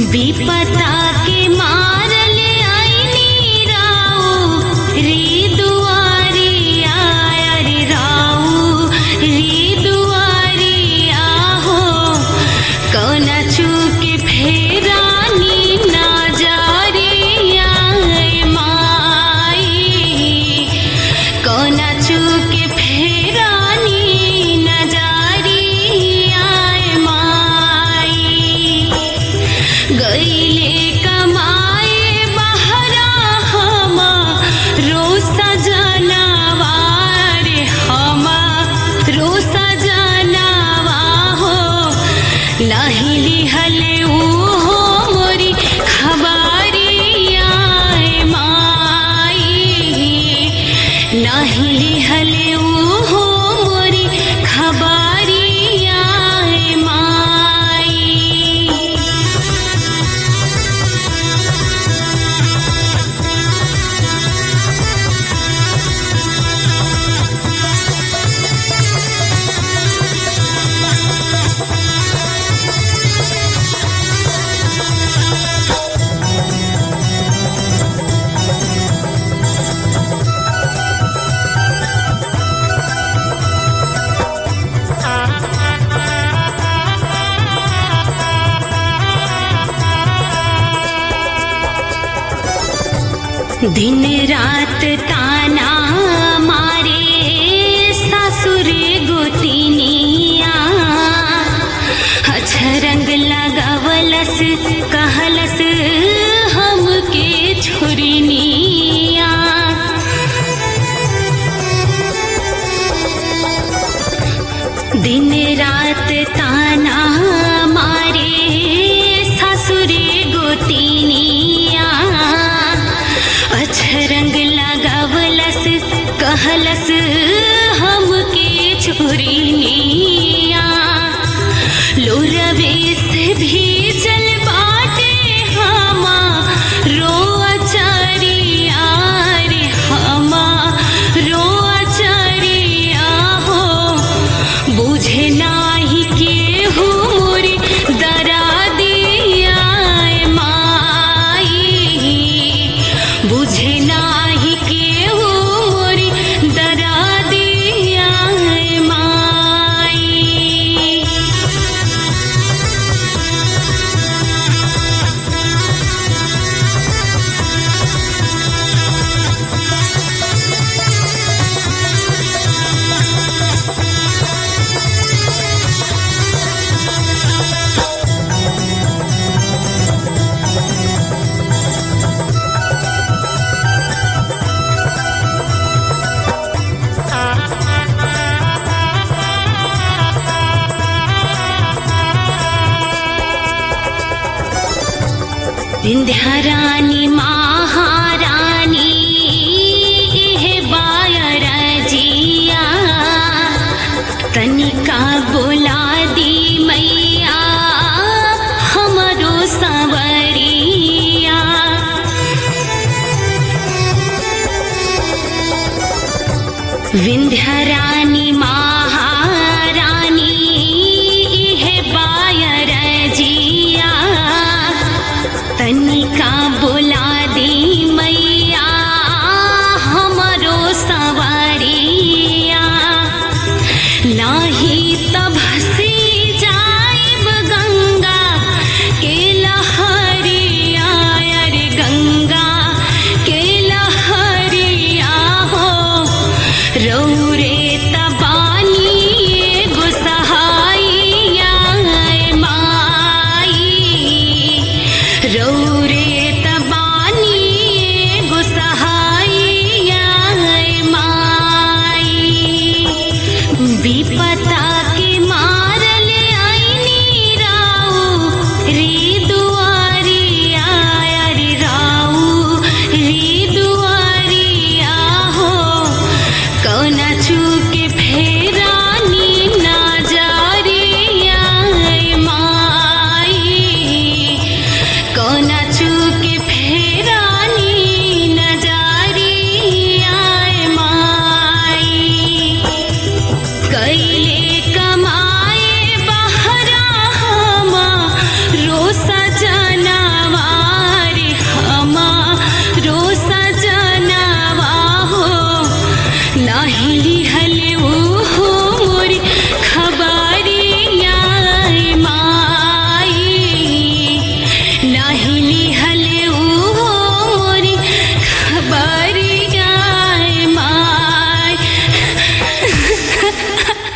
विपता के मारल आईनी राऊ रे दुआरी आया रे राऊ रे दुआरी आहो कौना चूक फेरानी ना जा रे आए माई कौना चूक फेरानी न जा रे आए माई गईले कमाए बहरा हमा रोसा जनावा रे हमा रोसा जनावा हो नाही लिहले हो मोरी खबारी आए माई नाही लिहले हो मोरी खबारी आए माई दिन रात ताना मारे सासुर गोतिनिया अछरंग लगावलस कहलस हमके छोरिनिया दिन रात ताना मारे ससुरे गोतिनिया अछरंग लगावलस कहलस हमके छोरिनिया लोरवे से भीजल बाटे हमा रोआ चरिया रे हमा रोआ चरिया हो बुझे नाही केहू मोरी दरा दिया माई बुझे नाही केहू मोरी दरा दिया माई विंध्यारानी महारानी इह बायर जिया तनिका